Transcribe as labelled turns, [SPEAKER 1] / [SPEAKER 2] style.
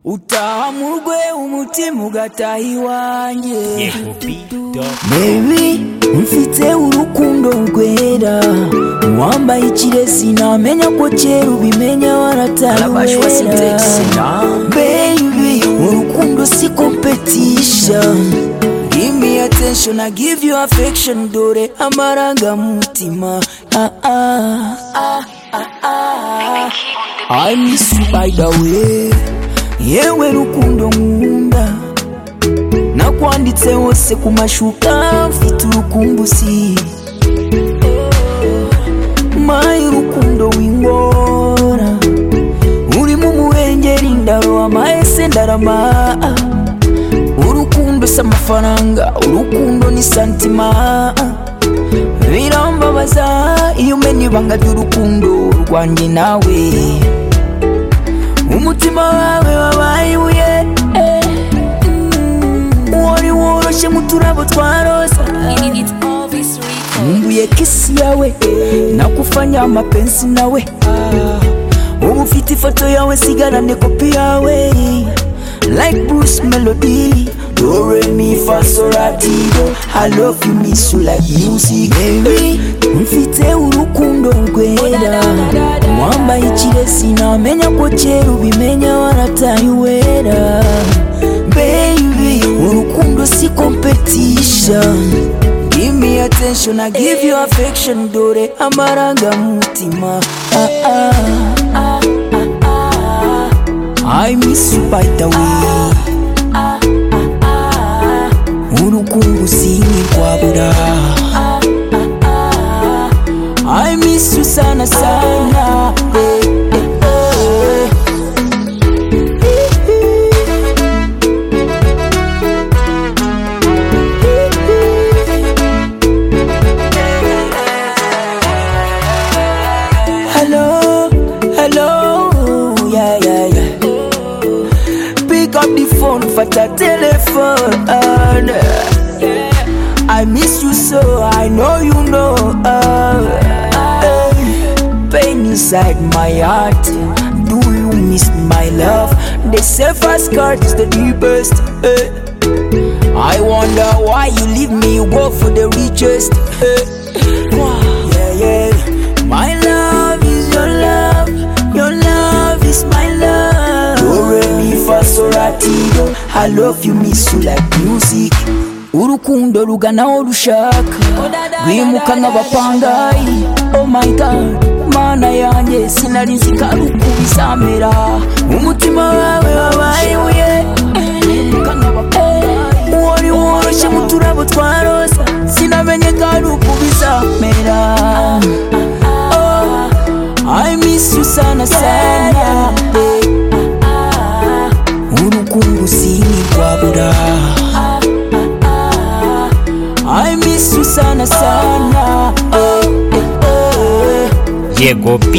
[SPEAKER 1] utaha mu rwe umutima ugataha iwanjye
[SPEAKER 2] Baby
[SPEAKER 1] mfite urukundo rwera wambaye ikiresi namenya ko kera ubimenya
[SPEAKER 2] Alabashwa
[SPEAKER 1] waratabera
[SPEAKER 2] Syntax.
[SPEAKER 1] Baby urukundo si competition Give me attention, I give you affection Dore amarangamutima ah, ah, ah, ah, ah. I miss you by the way Yewe rukundo nkunda nakwanditse hose ku mashuka mfite urukumbuzi mayi rukundo wingora urimo umuhengeri ndaro amahese ndarama urukundo si amafaranga urukundo ni santima birambabaza iyo umenya ibanga ry'urukundo rwanjye nawe umutima wawe wabaye ibuye eh. wari woroshye nk'uturabo twa roza nkumbuye kisi yawe nakufanya mapenzi nawe ubu ufite ifoto yawe sigarane kopi yawe like bruce melody do re mi fa so la ti do i love you miss you like music baby mfite urukundo rwera wambaye ikiresi namenya ko kera ubimenya warataye uwera baby urukundo si competition give me attention i give you affection dore amarangamutima ah, ah, ah, ah, ah. i miss you by the way urukundo sinkikwabura i miss you sana sana eh, eh, eh. Hello, hello, yeah, yeah, yeah. Pick up the phone, fata telephone. I miss you so, I know you know. Uh, eh. pain inside my heart. Do you miss my love? The safest card is the deepest. eh. I wonder why you leave me, you go for the richest. eh. Yeah, yeah. My love is your love, your love is my love. Do re mi fa so la ti do. I love you, miss you like music. Urukundo ruganaho rushaka rwimuka nk'abapangayi oh my god mana yanjye sinari nzi ko ari uko bizamera umutima wawe wabaye ibuye rwimuka nk'abapangayi wari woroshye nk'uturabo twa roza sinamenye ko ari uko bizamera Oh, I miss you sana sana eh. urukundo sinkikwabura I miss you sana sana eh, eh, eh.
[SPEAKER 2] yego b